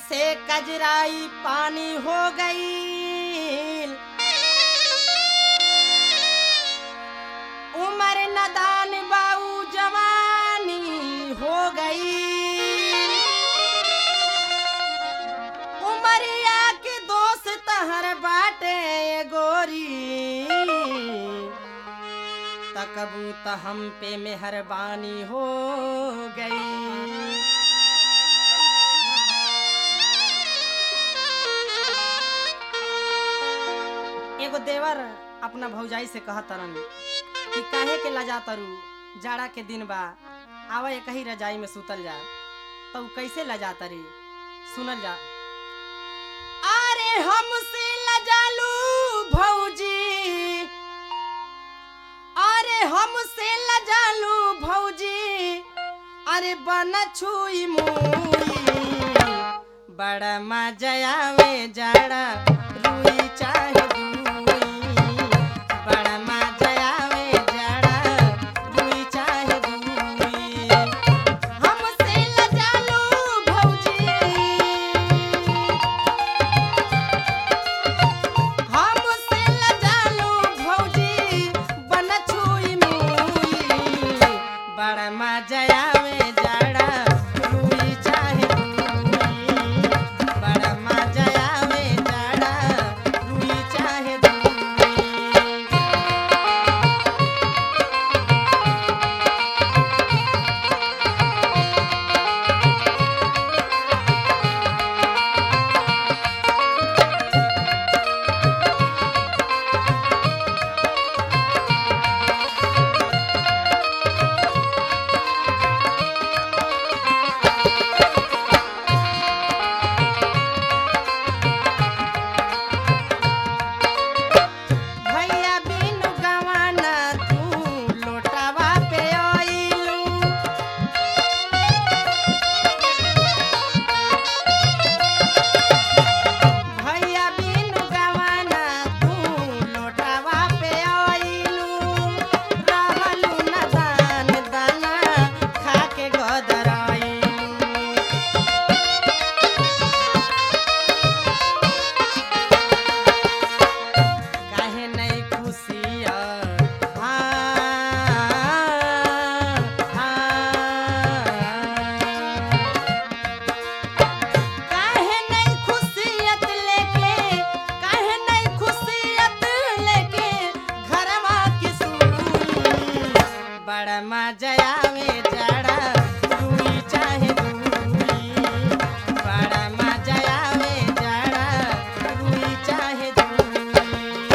से कजराई पानी हो गई उमर नदान बाऊ जवानी हो गई उमरिया के दोस्त हर बाटे गोरी तकबू त हम पे मेहरबानी हो गई एगो देवर अपना भौजाई से कह तरन कि काहे के लजा तरु जाड़ा के दिन बा आवा एक ही रजाई में सुतल जा तो उ कैसे लजा तरी सुनल जा अरे हमसे लजालू भौजी अरे हमसे लजालू भौजी अरे बन छुई मुई बड़ा मजा आवे जाड़ा रुई चाहे दूई बड़ा मजा आवे जाड़ा रुई चाहे दूई हमसे लजालू भौजी हमसे लजालू भौजी बन छुई मुई बड़ा मजा आवे जाड़ा रुई चाहे दूई बड़ा मजा आवे जाड़ा रुई चाहे दूई भैया बिनु गवाना तू लोटावा पे आइलू भैया बिनु गवाना तू लोटावा पे आइलू रहलू न दान दाना खा के गदराइलू काहे नहीं खुशिया काहे नहीं खुशियत लेके काहे नहीं खुशियत लेके घरवा की सुई बड़ा मजा आवे जाड़ा दूई चाहे दूई बड़ा मजा आवे जाड़ा दूई चाहे दूई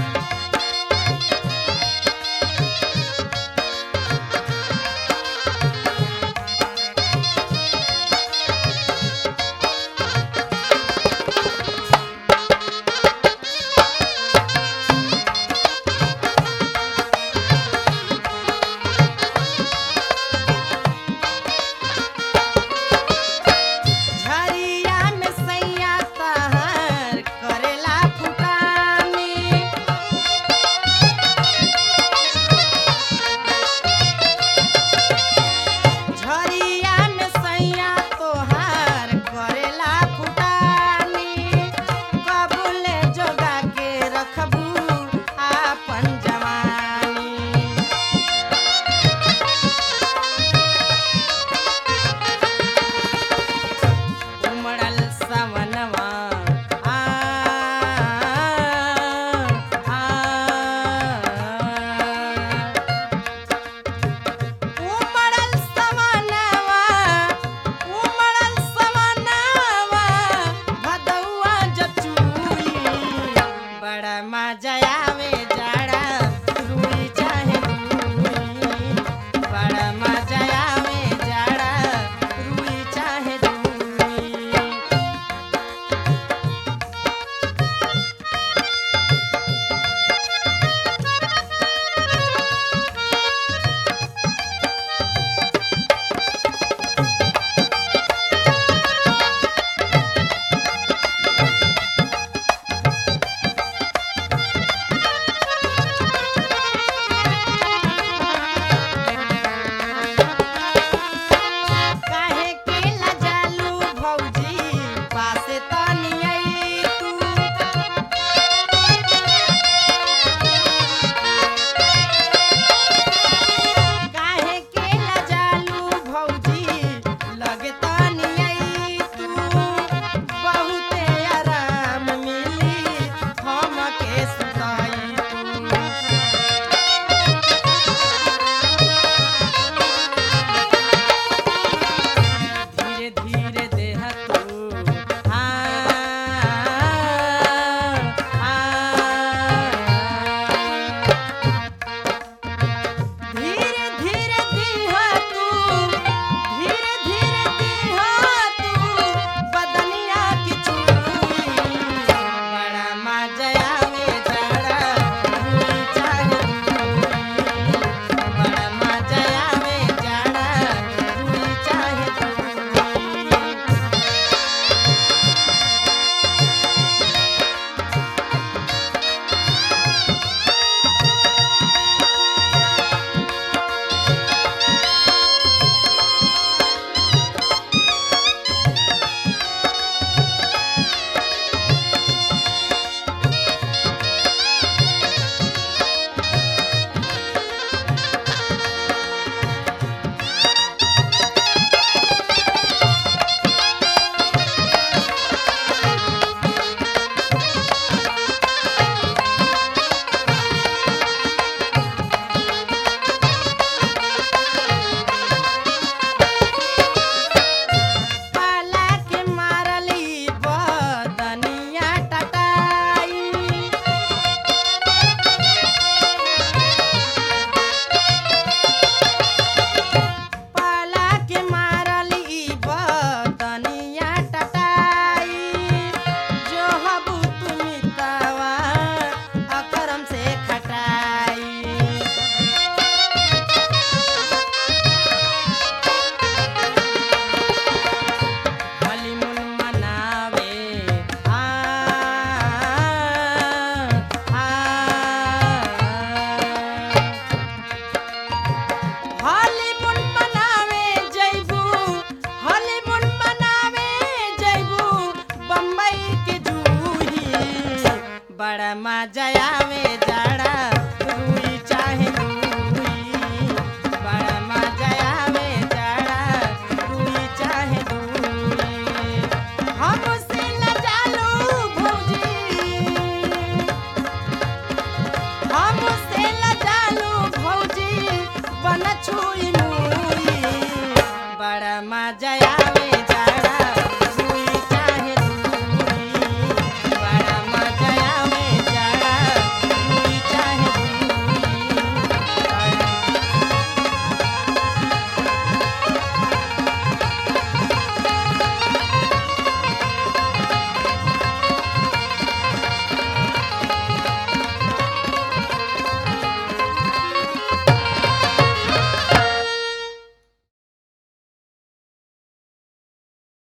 झरिया में सैया तहर करेला फुटानी झरिया में सैया तोहार करेला फुटानी कबूले जोगा के रखबू आपन जवानी उमड़ल सवनवा आ आ उमड़ल सवनवा उमड़ल सवनवा भदौआ जचुई बड़ा मजा आवे